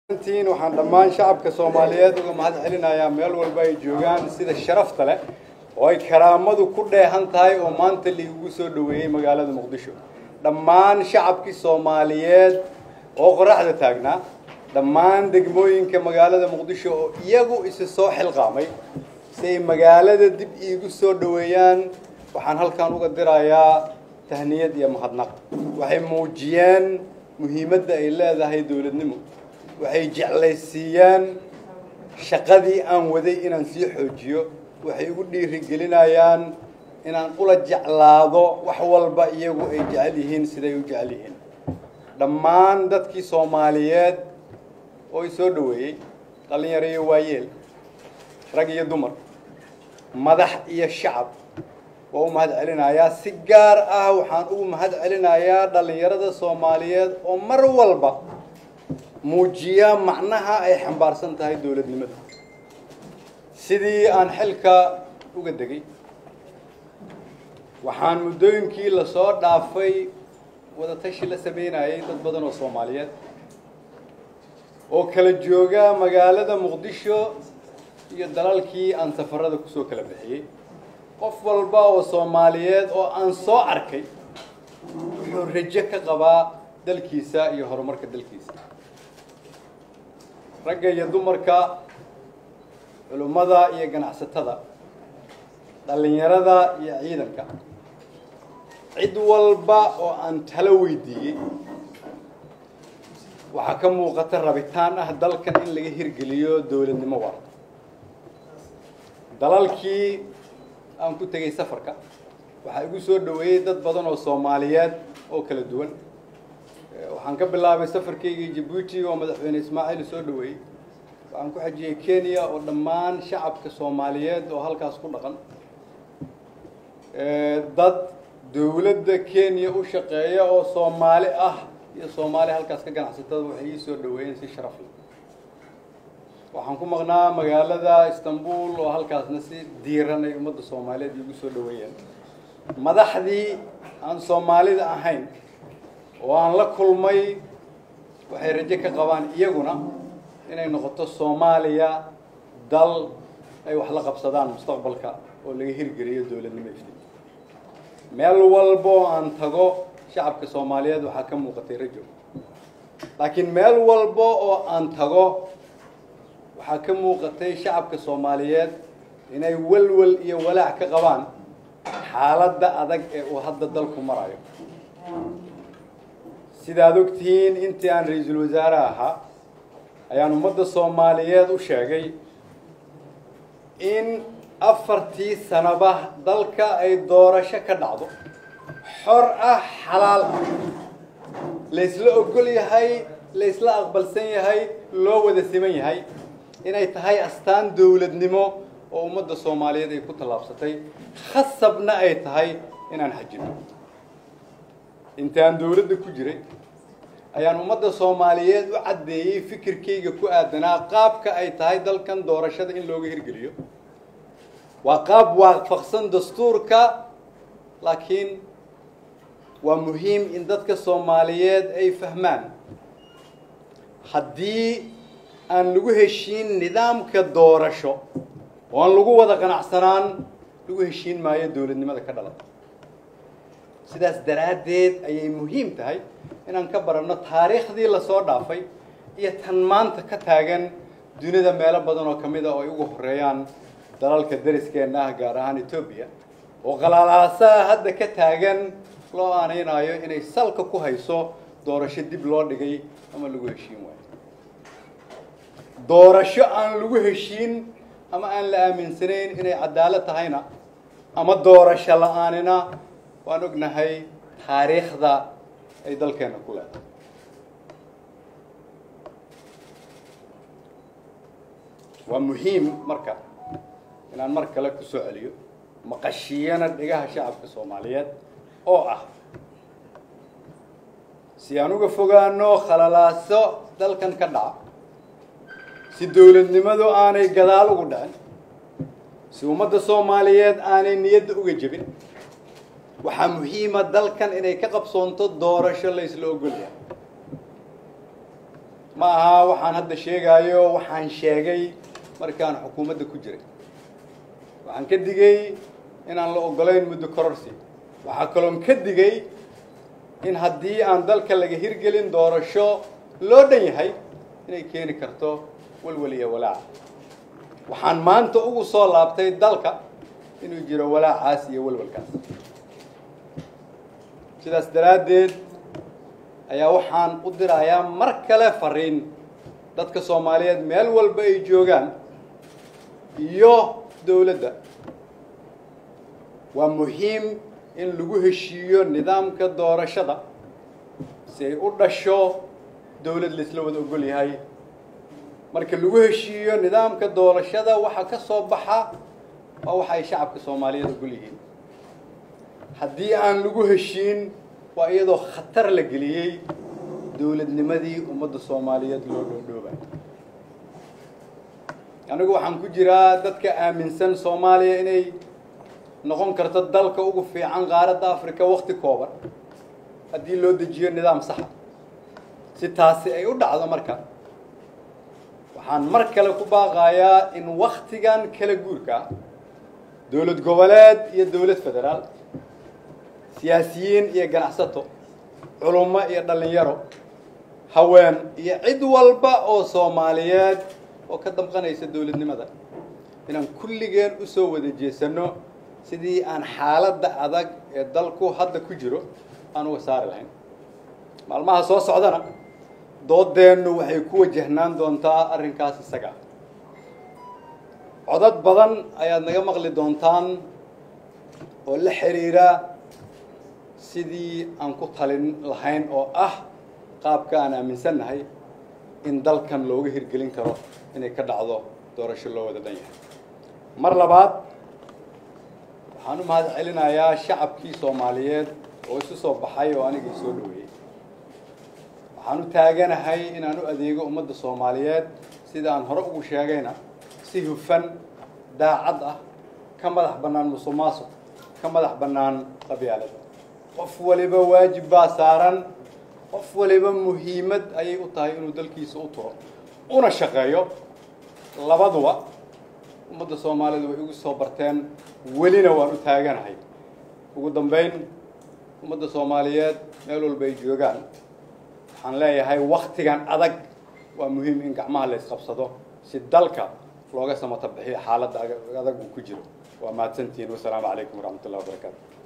intiin waxaan dhammaan shacabka soomaaliyeed uga mahad celinayaa meel walba ay joogaan sida sharafta leh oo ay karaamadu ku dheehan tahay oo maanta liigugu soo dhoweeyey magaalada muqdisho dhammaan shacabkii soomaaliyeed oo qoraxda taagnaa dhammaan degmooyinka magaalada muqdisho oo iyagu isi soo xilqaamay si ay magaalada dib iigu soo dhoweeyaan waxaan halkan uga dirayaa tahniyad iyo mahadnaq waxay muujiyeen muhiimadda ay leedahay dowladnimo waxay jeclaysiiyeen shaqadii aan waday inaan sii xoojiyo waxay igu dhiirigelinayaan inaan ula jeclaado wax walba iyagu ay jecel yihiin siday u jecel yihiin dhammaan dadkii soomaaliyeed oo i soo dhoweeyey dhallinyaro iyo waayeel rag iyo dumar madax iyo shacab waa u mahad celinayaa si gaar ah waxaan ugu mahad celinayaa dhallinyarada soomaaliyeed oo mar walba muujiya macnaha ay xambaarsan tahay dowladnimada sidii aan xilka uga degay waxaan muddooyinkii lasoo dhaafay wadatashi la sameynayay dad badan oo soomaaliyeed oo kala jooga magaalada muqdisho iyo dalalkii aan safarada kusoo kala bixiyey qof walba oo soomaaliyeed oo aan soo arkay wuxuu rajo ka qabaa dalkiisa iyo horumarka dalkiisa ragga iyo dumarka culummada iyo ganacsatada dhallinyarada iyo ciidanka cid walba oo aan talo weydiiyey waxaa ka muuqata rabitaan ah dalkan in laga hirgeliyo dowladnimo waarta dalalkii aan ku tegay safarka waxaa igu soo dhoweeyey dad badan oo soomaaliyeed oo kala duwan waxaan ka bilaabay safarkaygii jabuuti oo madaxweyne ismaaciil soo dhoweeyey waxaan ku xajiyey kenya oo dhammaan shacabka soomaaliyeed oo halkaas ku dhaqan dad dowladda kenya u shaqeeya oo soomaali ah iyo soomaali halkaas ka ganacsatada waxay ii soo dhoweeyeen si sharaf leh waxaan ku maqnaa magaalada istanbul oo halkaasna si diiran ay ummadda soomaaliyeed iigu soo dhoweeyeen madaxdii aan soomaalida ahayn oo aan la kulmay waxay rajo ka qabaan iyaguna inay noqoto soomaaliya dal ay wax la qabsadaan mustaqbalka oo laga hirgeliyo dowladnimo iftiin meel walba oo aan tago shacabka soomaaliyeed waxaa ka muuqatay rajo laakiin meel walba oo aan tago waxaa ka muuqatay shacabka soomaaliyeed inay walwal iyo walaac ka qabaan xaaladda adag ee uu hadda dalku marayo sidaad ogtihiin intii aan ra-iisul wasaare ahaa ayaan ummadda soomaaliyeed u sheegay in afartii sanaba dalka ay doorasho ka dhacdo xor ah xalaal ah laysla ogol yahay laysla aqbalsan yahay loo wada siman yahay inay tahay astaan dowladnimo oo ummadda soomaaliyeed ay ku tallaabsatay khasabna ay tahay inaan xajino inta aan dowladda ku jiray ayaan ummadda soomaaliyeed u caddeeyey fikirkayga ku aadanaa qaabka ay tahay dalkan doorashada in looga hirgeliyo waa qaab waafaqsan dastuurka laakiin waa muhiim in dadka soomaaliyeed ay fahmaan haddii aan lagu heshiin nidaamka doorasho oo aan lagu wada qanacsanaan lagu heshiin maayo dowladnimada ka dhalata sidaas daraaddeed ayay muhiim tahay inaan ka baranno taariikhdii lasoo dhaafay iyo tan maanta ka taagan dunida meelo badan oo ka mid a oo ay ugu horeeyaan dalalka dariskeenna ah gaar ahaan etoobiya oo qalaalaasaha hadda ka taagan loo aanaynayo inay salka ku hayso doorasho dib loo dhigay ama lagu heshiin waayo doorasho aan lagu heshiin ama aan la aaminsanayn inay cadaalad tahayna ama doorasho la-aanina waan ognahay taariikhda ay dalkeena ku leedahay waa muhiim marka inaan mar kale ku soo celiyo maqashiyana dhigaha shacabka soomaaliyeed oo ah si aan uga fogaano khalalaaso dalkan ka dhaca si dowladnimadu aanay gadaal ugu dhicin si ummadda soomaaliyeed aanay niyadda uga jebin waxaa muhiima dalkan inay ka qabsoonto doorasho la ysla ogolyahay ma aha waxaan hadda sheegaayo waxaan sheegay markaan xukuumadda ku jiray waxaan ka digay inaan la ogolayn muddo kororsi waxaa kaloon ka digay in haddii aan dalka laga hirgelin doorasho loo dhan yahay inay keeni karto walwal iyo walaaca waxaan maanta ugu soo laabtay dalka inuu jiro walaacaas iyo walwalkaas sidaas daraaddeed ayaa waxaan u dirayaa mar kale fariin dadka soomaaliyeed meel walba ay joogaan iyo dowladda waa muhiim in lagu heshiiyo nidaamka doorashada si ay u dhasho dowlad laisla wada ogol yahay marka lagu heshiiyo nidaamka doorashada waxa ka soo baxa waa waxa ay shacabka soomaaliyeed ogol yihiin haddii aan lagu heshiin waa iyadoo khatar la geliyey dowladnimadii ummadda soomaaliyeed loo dhoodhoobay anigu waxaan ku jiraa dadka aaminsan soomaaliya inay noqon karto dalka ugu fiican qaaradda africa wakti kooban haddii loo dejiyo nidaam saxa si taasi ay u dhacdo marka waxaan mar kale ku baaqayaa in waktigan kala guurka ah dowlad goboleed iyo dowlad federaal siyaasiyiin iyo ganacsato culummo iyo dhallinyaro haween iyo cid walba oo soomaaliyeed oo ka damqanaysa dowladnimada inaan kulligeen usoo wada jeesano sidii aan xaaladda adag ee dalku hadda ku jiro aan uga saari lahayn maalmaha soo socdana doodeennu waxay ku wajahnaan doontaa arrinkaas isaga codad badan ayaad naga maqli doontaan oo la xiriira sidii aan ku talin lahayn oo ah qaabka aan aaminsannahay in dalkan looga hirgelin karo inay ka dhacdo doorasho loo wada dhan yahay mar labaad waxaan u mahad celinayaa shacabkii soomaaliyeed oo isu soo baxay oo anigii soo dhaweeyey waxaan u taaganahay inaan u adeego ummadda soomaaliyeed sida aan hore ugu sheegayna si hufan daacad ah ka madax bannaan musuq maasuq ka madax bannaan qabyaalad qof waliba waajib baa saaran qof waliba muhiimad ayay u tahay inuu dalkiisa u turo una shaqeeyo labaduba ummadda soomaalidu way igu soo barteen welina waan u taaganahay ugu dambayn ummadda soomaaliyeed meel walba ay joogaan waxaan leeyahay waktigan adag waa muhiim in gacmaha la isqabsado si dalka looga samata bixiyo xaaladda adag uu ku jiro waa mahadsantihiin wasalaamu calaykum waraxmat ullahi wabarakaatu